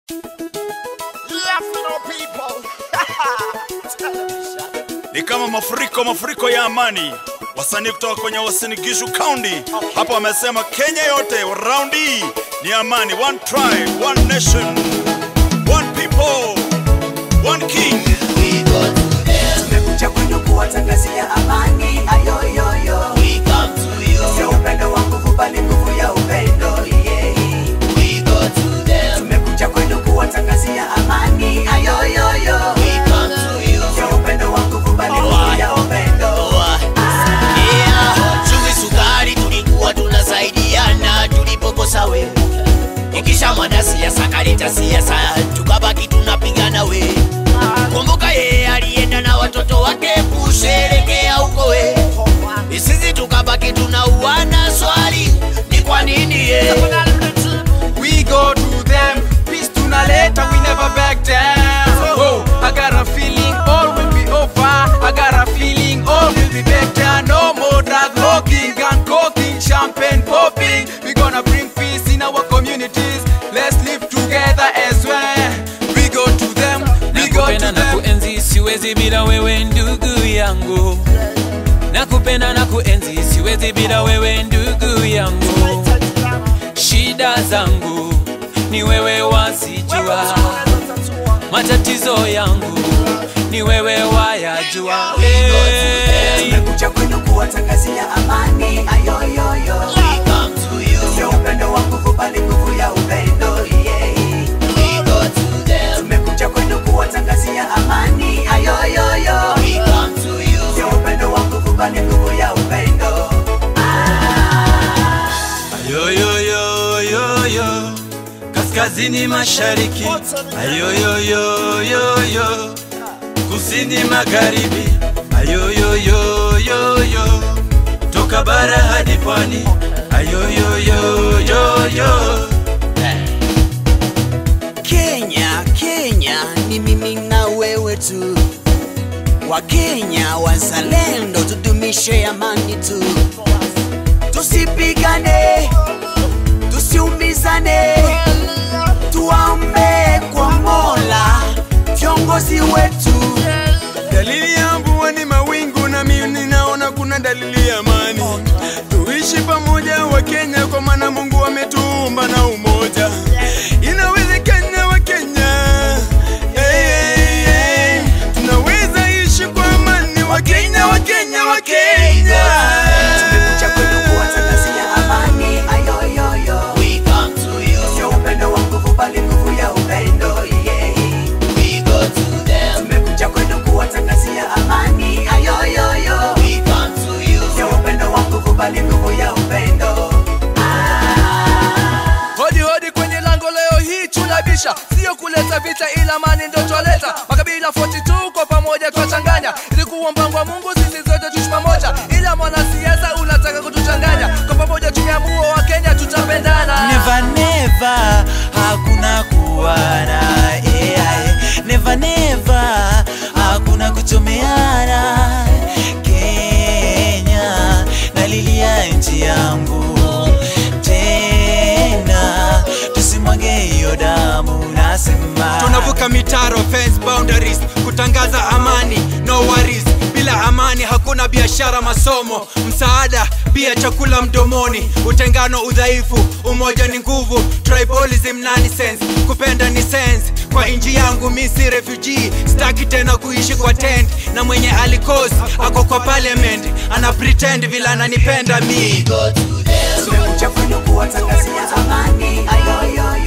ni kama mafuriko mafuriko ya amani. Wasanii kutoka kwenye Uasin Gishu County hapa wamesema Kenya yote round hii ni amani, one tribe, one nation, one people, one king. Tumekuja kwenu kuwatangazia amani ayoyoyo, sio upendo wa nguvu bali nguvu ya upendo yeah. Tumekuja kwenu kuwatangazia amani ayoyoyo, sio upendo wa nguvu bali nguvu ya upendo chumvi sukari tulikuwa tunasaidiana tulipokosa we ikisha mwanasiasa kaleta siasa tukabaki tunapigana we kumbuka yeye alienda na watoto wake kusherekea huko we sisi tukabaki tunauana swali ni kwa nini ye We go to them, peace tunaleta, we never back down. Oh, I got a feeling all will be over. I got a feeling all will be better. No more drug locking and coking, champagne popping. We gonna bring peace in our communities. Let's live together as one. We go to them, we go to nakupenda na them. kuenzi siwezi bila wewe ndugu yangu nakupenda na kuenzi siwezi bila wewe ndugu yangu shida zangu ni wewe wasijua matatizo yangu ni wewe wayajua hey. Tumekuja kwenu kuwatangazia amani ayoyoyo, sio upendo wa nguvu bali nguvu ya upendo yeah. Tumekuja kwenu kuwatangazia amani ayoyoyo, sio upendo wa nguvu bali nguvu ya upendo Ayoyoyoyoyo, kaskazini mashariki, ayoyoyoyoyo, kusini magharibi, ayoyoyoyoyo, toka bara hadi pwani, ayoyoyoyoyo. Kenya, Kenya ni mimi na wewe tu, Wakenya wazalendo, tudumishe amani tu, tusipigane, tusiumizane, tuombe kwa Mola viongozi wetu. Dalili ya mvua ni mawingu, na mimi ninaona kuna dalili ya amani. Tuishi pamoja wa Kenya, kwa maana Mungu ametuumba na umoja. Inawezekana wa Kenya, hey, hey, hey. tunaweza ishi kwa amani wa Kenya, wa Kenya, wa Kenya. Tumekuja kwenu kuwatangazia amani ayoyoyo, sio upendo wa nguvu bali nguvu ya upendo yeah. Tumekuja kwenu kuwatangazia amani ayoyoyo, sio upendo wa nguvu bali nguvu ya upendo Hodi hodi kwenye lango leo hii tunabisha, sio kuleta vita, ila amani ndo twaleta. Makabila 42 kwa pamoja twachanganya, ilikuwa mpango wa Mungu sisi zote tuishi pamoja, ila mwanasiasa unataka kutuchanganya. Kwa pamoja tumeamua wa Kenya tutapendana. Never never hakuna kuwana yeah. Never never hakuna kuchomeana Kenya nalilia nchi yangu tena tusimwage hiyo damu nasema tunavuka mitaro fence boundaries kutangaza amani no worries bila amani hakuna biashara masomo msaada pia chakula mdomoni utengano udhaifu umoja ni nguvu tribalism nani sense kupenda ni sense kwa inji yangu mi si refugee staki tena kuishi kwa tent na mwenye alikos ako kwa parliament ana pretend vila ananipenda mi Tumekuja kwenu kuwatangazia amani ayoyoyo